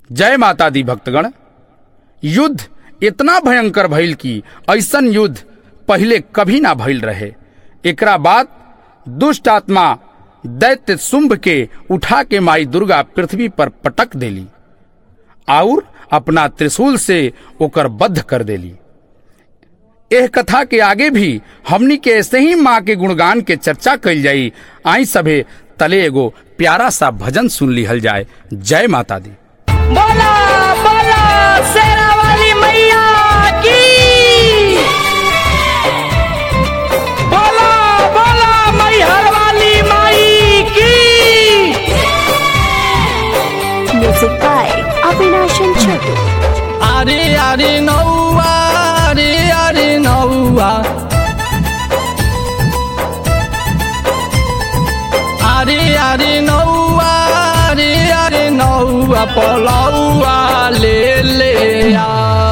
जय माता दी भक्तगण युद्ध इतना भयंकर भइल कि ऐसन युद्ध पहले कभी ना भइल रहे एकरा बाद दुष्ट आत्मा दैत्य शुंभ के उठा के माई दुर्गा पृथ्वी पर पटक देली और अपना त्रिशूल से ओकर बद्ध कर देली एह कथा के आगे भी हमनी के ऐसे ही माँ के गुणगान के चर्चा कइल जाई आई सभे तले एगो प्यारा सा भजन सुन लिहल जाए जय माता दी बोला बोला शेरा वाली मैया की बोला बोला मैहर वाली माई की Music by Avinash and Chotu. अरे अरे नौआ अरे अरे नौआ अरे अरे नौआ अरे अरे नौआ पलौआ ले ले आ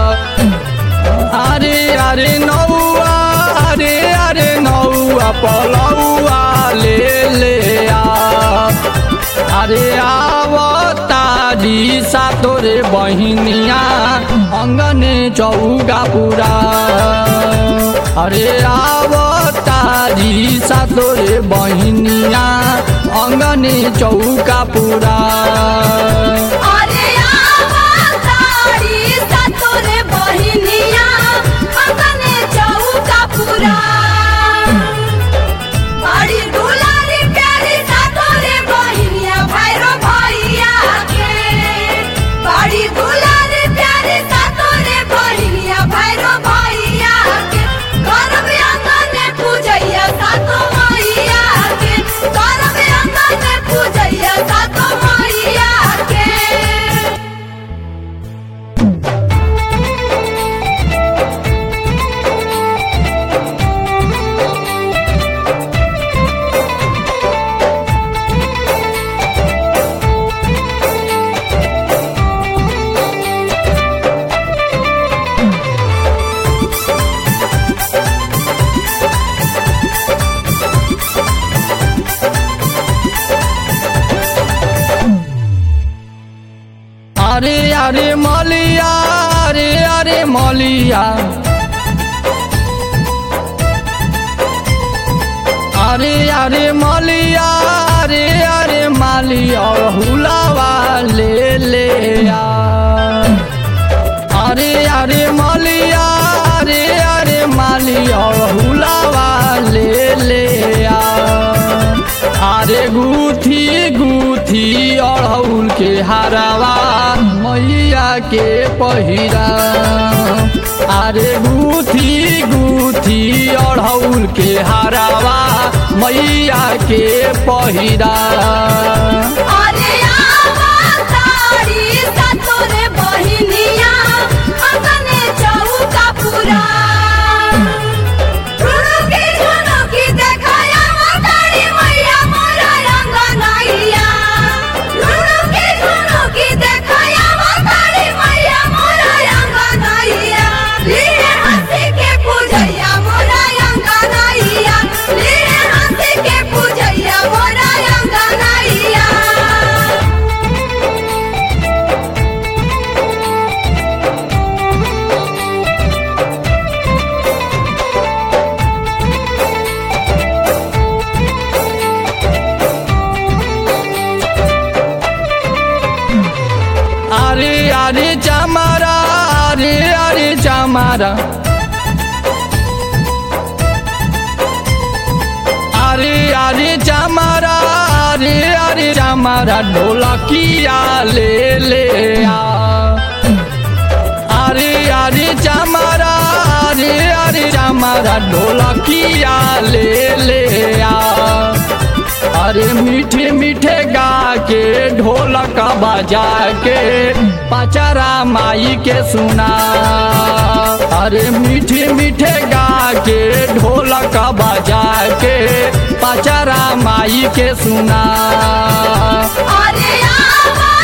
अरे अरे नौआ अरे अरे नौआ पलौआ ले ले आ अरे आवतारी सातोरे बहिनिया अङ्गने चौगा पुरा अरे आवतारी सातोरे बहिनिया अङ्गने चौका पुरा अरे आवतारी सातोरे बहिनिया अगने चौका पुरा बड़ी दुलारी प्यारी सातोरे बहिनिया भैरो भैया के बड़ी दुलारी प्यारी सातोरे बहिनिया भैरो भैया के करब अंगने पूजैया सातो मैया के करब अंगने पूजैया सातो मैया के अरे अरे मलिया अरे अरे मलिया अरे अरे मलिया अरे अरे मालिया हुलावा ले ले आ अरे अरे मलिया अरे अरे मालिया हुलावा ले ले आ अरे गुथी गुथी अड़हुल के हरावा मैया के पहिरा अरे गुथी गुथी अड़हुल के हरावा मैया के पहिरा अरे आवतारी सातोरे बहिनिया अगने चौका पुरा रुनुकी झुनुकी देखाया आवतारी मैया मोरा रंगनैया रुनुकी झुनुकी देखाया आवतारी मैया मोरा रंगनैया लीले हंसी के पूजैया मोरा रंगनैया लीले हंसी के पूजैया मोरा रंगनैया अरे अरे चमारा अरे अरे चमारा अरे अरे चमारा अरे अरे चमारा ढोलकिया ले ले आ अरे अरे चमारा अरे अरे चमारा ढोलकिया ले ले आ अरे मीठे मीठे गा के ढोलक बजा के पचरा माई के सुना अरे मीठे मीठे गा के ढोलक बजा के पचरा माई के सुना अरे आवा